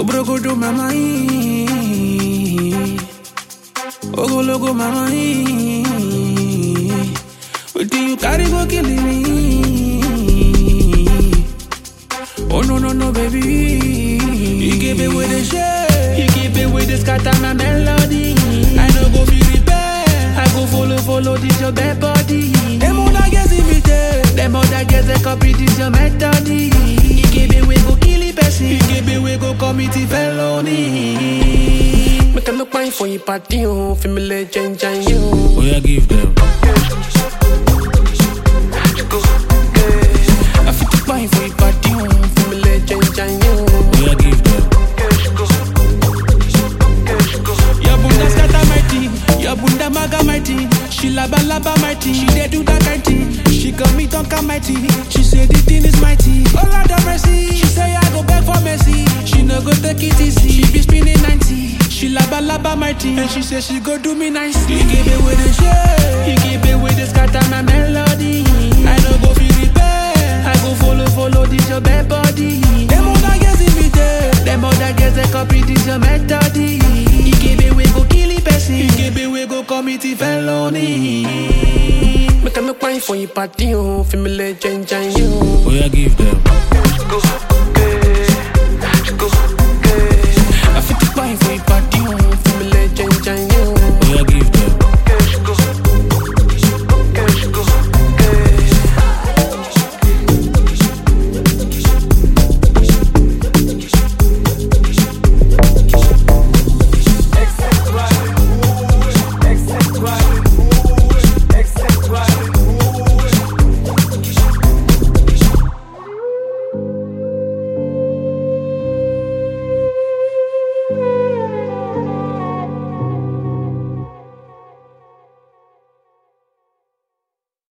Obrogodo mama ee. Ogologo mama ee. Wetin you carry go kill me? Oh no no no baby. You give it with the shade. You give it with the scatter my melody. I no go feel repair. I go follow follow this your bad body. Them other girls imitate. Them other girls they copy this your method. You give it we go kill it person. You give it we go commit it felony. Make a look fine for you party oh, feel me legend and you. Oh yeah, give them. I fit to fine for you party oh, feel me legend and you. Oh yeah, give them. Your bunda scatter my tea, your bunda maga my tea. She laba laba my tea, she dey do that kind thing. She got me tonka my tea, she say the thing is mighty. Oh Lord have mercy, she say I go beg for mercy. She no go take it easy, she be spinning 90. She laba laba my tea, and she say she go do me nicely. You give it with the shade, you give it with the scatter my melody. I no go feel repair, I go follow follow this your bad body. Them other girls imitate, them other girls they copy this your method. You give it we go kill it person, you give it we go commit it felony. Make a look fine for you party oh, feel me legend and you. Oh yeah, give them.